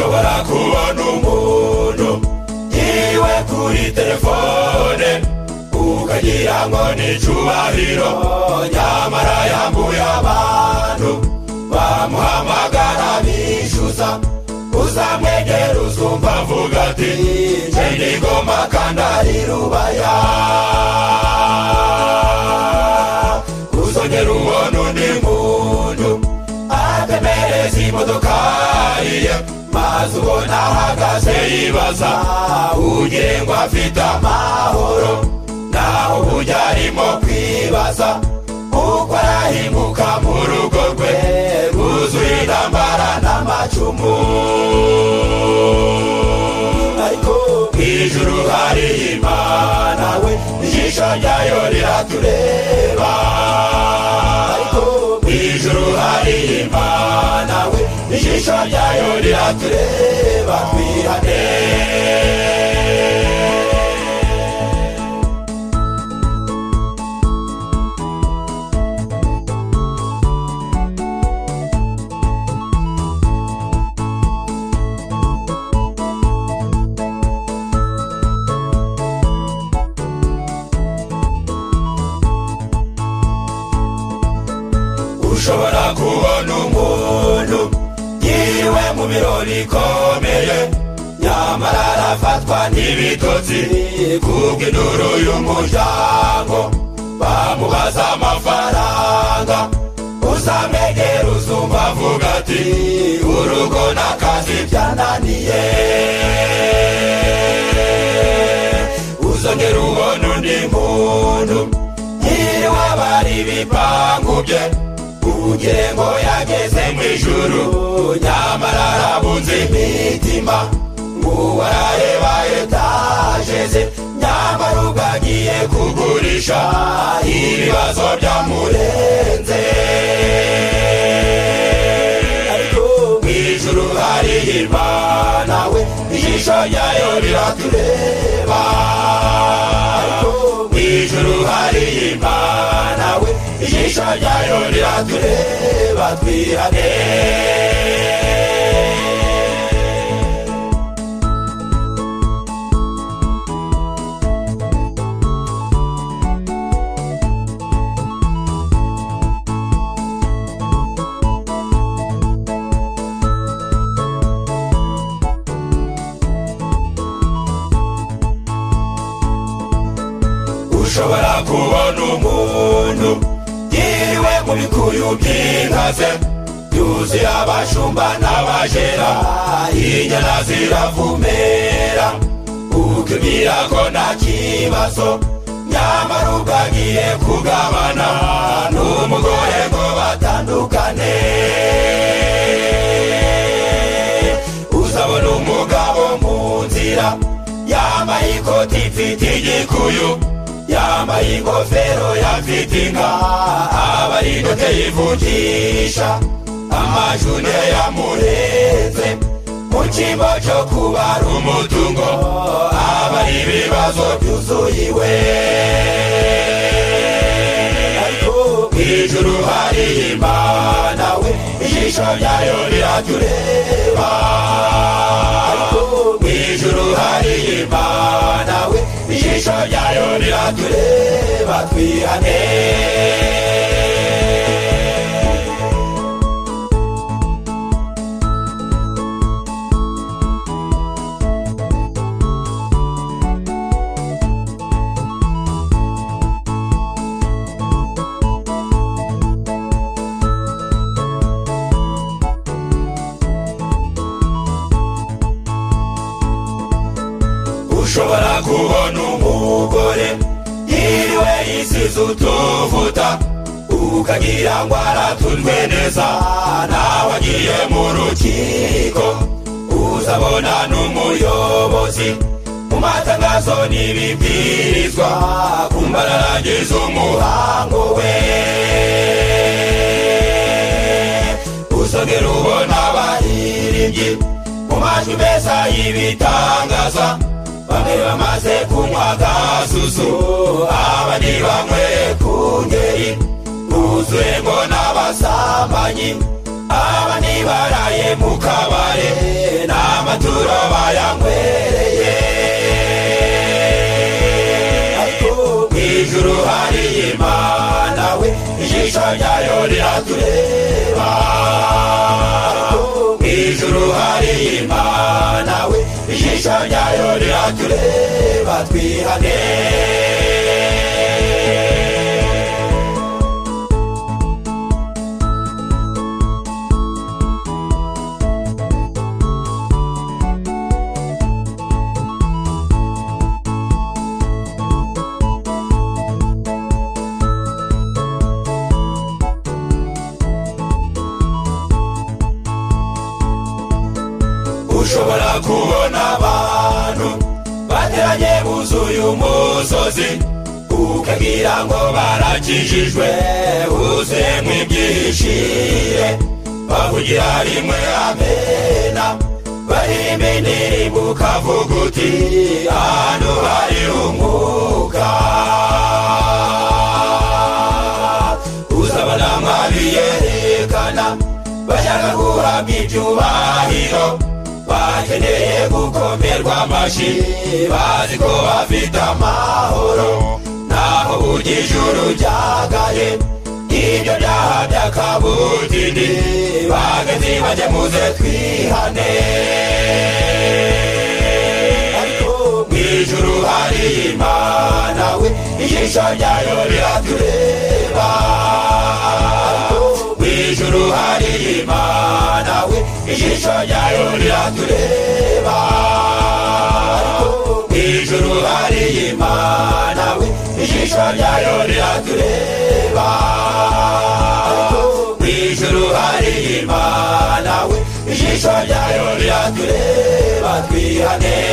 kubona umuntu iwe kuri telefone ukagira ngo ni icyubahiro nyamara yambuye abantu bamuhamagara bishyuza uzamwegera uzumva avuga ati njye ngoma kandi ari rubaya uzongera ubona undi muntu atemereza imodoka ye maze ubona ahagaze yibaza ugire ngo afite amahoro naho uburyo arimo kwibaza uko arahinguka mu rugo rwe rwuzuye intambara n'amacumu ariko mu ijuru hari imana we ijisho ryayo riratureba ariko mu ijuru hari imana we ijisho ryayo riratureba twihane ushobora kubona umuntu yiriwe mu birori ikomeye nyamara arafatwa n'ibitotsi kubw'induru y'umuryango bamubaza amafaranga uzamwegera uzumva avuga ati urugo n'akazi byananiye uzongera ubona undi muntu yiriwe bari ibipangu bye ugire ngo yageze mu ijuru nyamara arabuze imitima uwo arareba etaje ze nyamara ugagiye kugurisha ibibazo byamurenze ariko mu ijuru hari imana we ijisho ryayo riratureba ariko mu ijuru hari imana we ijisho ryayo riratureba twihane ushobora kubona umuntu yiriwe mu bikuyu by'inkaze yuzuye abashumba n'abajera inyana ziravumera ukibwira ko nta kibazo nyamara ugagiye kugabana n'umugore ngo batandukane uzabona umugabo mu nzira yambaye ikoti mfite igikuyu yambaye ingofero yafite inka aba ari inote yivugisha amajune yamurenze mu cyimbo cyo kubara umutungo aba ari ibibazo byuzuyiwe ariko mu ijuru hari imana we ijisho ryayo rirajya ureba ariko mu ijuru hari imana we ijisho ryayo riratureba twihane ushobora kubona umugore yiriwe yisize utuvuta ukagira ngo aratunzwe neza nawe agiye mu rukiko uzabona n'umuyobozi mu matangazo n'ibibwirizwa kumbararangiza umuhango we uzongera ubona abaririmbyi mu majwi meza y'ibitangaza bamwe bamaze kunywa agasusu abandi banyweye ku ngeri buzuye ngo n'abasambanyi aba nibaraye mu kabare n'amaturo bayanywereye ariko mu ijuru hari imana we ijisho ryayo riratureba ariko mu ijuru hari imana we ijisho ryayo riratureba twihane ushobora kubona abantu bateranye buzuye umusozi ukabwira ngo barakijijwe uzuye mu ibyishire bavugira rimwe amena barimba indirimbo ukavuga uti ahantu hari umwuka uzabona mwabiyerekana bashaka guhabwa ibyubahiro bakeneye gukomerwa amashyi bazi ko bafite amahoro naho ujya ijuru ryagaye ibyo byaha by'akabutini bagati bajye muze twihane ariko mu ijuru hari imana we ijisho ryayo riratureba mu ijuru hari imana we ijisho ryayo riratureba mu ijuru hari imana we ijisho ryayo riratureba mu ijuru hari imana we ijisho ryayo riratureba twihane